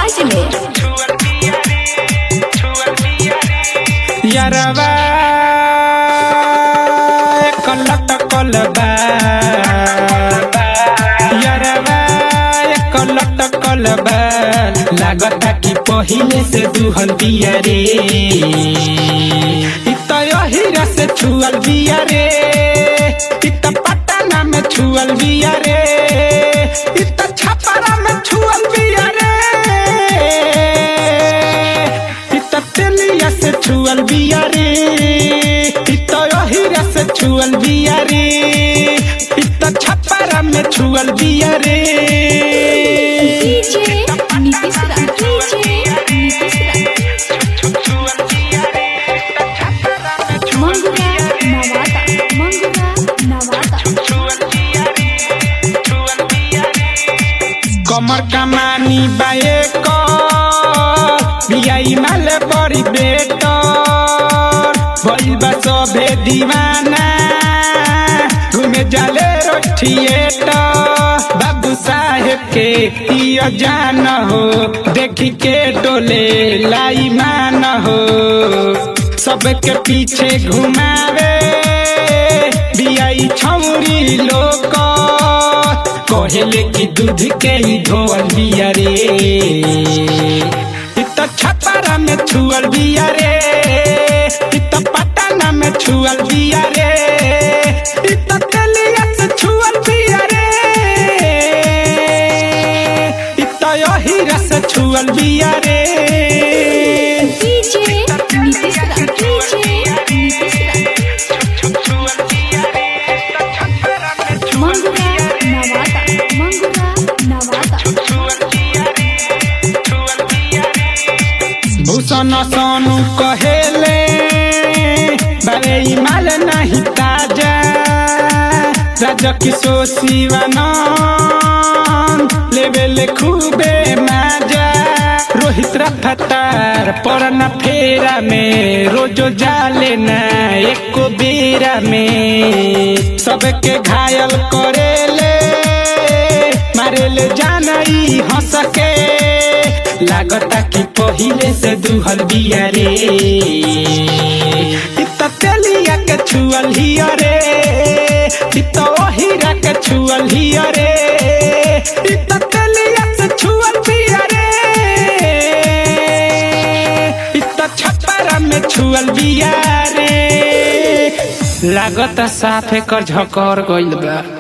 आवाज में यरवा कलट कलबा यरवा कलट कलबा लागता कि पहिले से दुहल बिया रे इत हीरा से छुअल बिया रे इत पटना में छुअल बिया रे इत छपरा में छुअल बिया रे इत तेलिया से छुअल बिया रे इत हीरा से छुअल बिया रे इत छपरा में छुअल बिया रे डीजे नीतीश रा डीजे नीतीश रा मंगुरा नवादा मंगुरा नवादा कमर कमानी बाए को बियाई माल बड़ी बेटर भइल बा सभे दीवाना घूमे जाले रो थिएटर बाबू साहेब के इयो जान हो देखी के डोले लाई मान हो सबके पीछे घुमावे बियाई छौरी लोग कहेले कि दूध के ही धोअल बिया रे इत छपरा में छुअल बिया रे इत पटना में छुअल बिया रे इत तेलिया से छुअल बिया रे इत हीरा से छुअल बिया रे डीजे नीतीश रा डीजे नीतीश रा मंगुरा नवादा मंगुरा नवादा भूषण सोनू कहेले बारे माल नहीं ताजा राजा किशोर शिवानंद लेवेले खूबे माजा रोहित रफ्तार परन फेरा में रोजो जाले ना एको बेरा में सबके घायल करेले मारेले जानई हंस के लागता कि पहिले से दुहल बिया रे इत तेलिया के छुअल हिया रे इत हीरा के छुअल हिया रे इत तेलिया से छुअल बिया रे इत छपरा में छुअल बिया रे लागता साफे कर झकर गइल बा